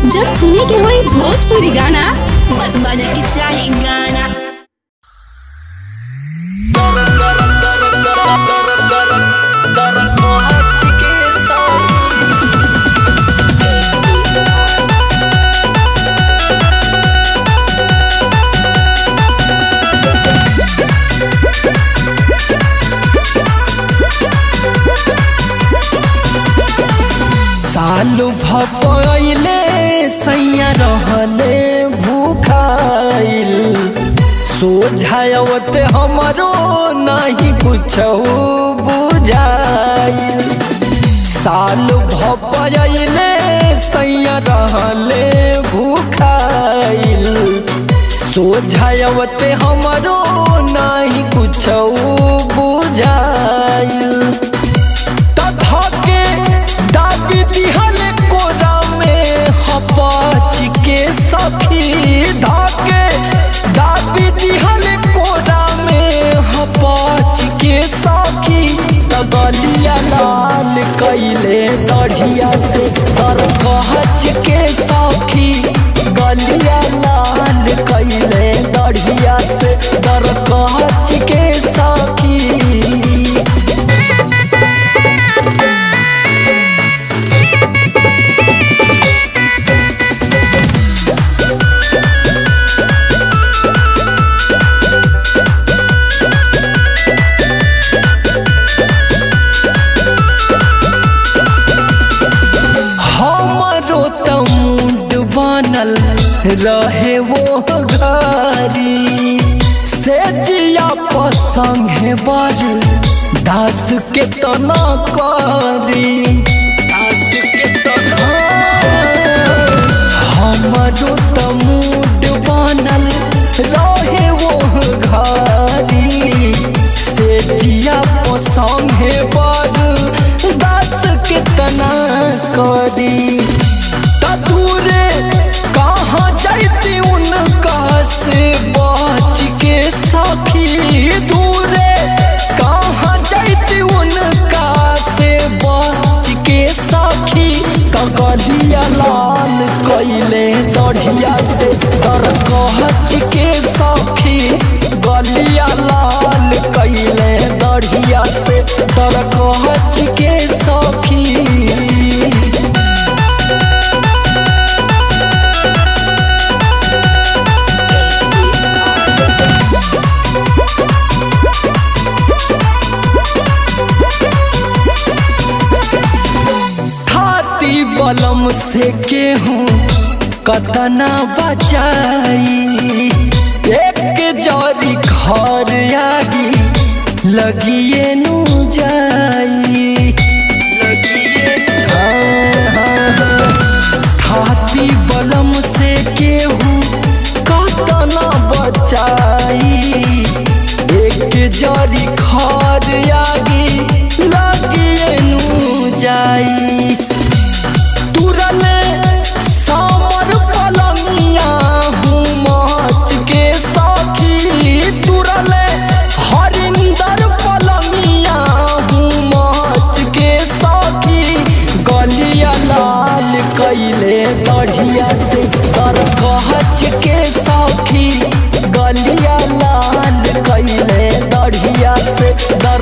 जब सुने के होई भोजपुरी गाना बस बजे के चाही गाना सालू भपैले सैया रहले भूखाइल सोझायवत हमरो नहीं कुछ बुझाइल साल भपैले सैया रहले भूखाइल सोझायवत हमरो नहीं कुछ बुझाइल धके दाबी दिहल कोरा में हपाच के सखी धके दाबी दिहल कोरा में हपाच के सखी तगलिया लाल कैले दढ़िया से तर कहच के सखी गलिया लाल कैले दढ़िया से तर कहच के सखी हमरो त मुंड बनल रहे वो घरी से जिया पसंगे बर दास के तना करी दास के तना हमरो त मुंड बनल रहे वो घरी से जिया पसंगे बर दास के तना करी दूरे कहाँ जाती उनका से बच के सखी दूरे कहाँ जाती उनका से बच के सखी कगलिया लाल कैले दढ़िया से तर कहच के सखी गलिया लाल कैले दढ़िया से तर कहच के सखी खाती बलम से केहूँ कतना बचाई एक जरी घर आगी लगिए नु जाई लगिए हाँ, हाँ, हाँ। खाती बलम से केहूँ कतना बचाई एक जरी घर आगी लगिए नु जाई तुरले सामर पलंगिया हूँ माच के साखी तुरले हरिंदर पलंगिया हूँ माच के साखी गलिया लाल कैले दढ़िया से तर कहच के साखी गलिया लाल कैले दढ़िया से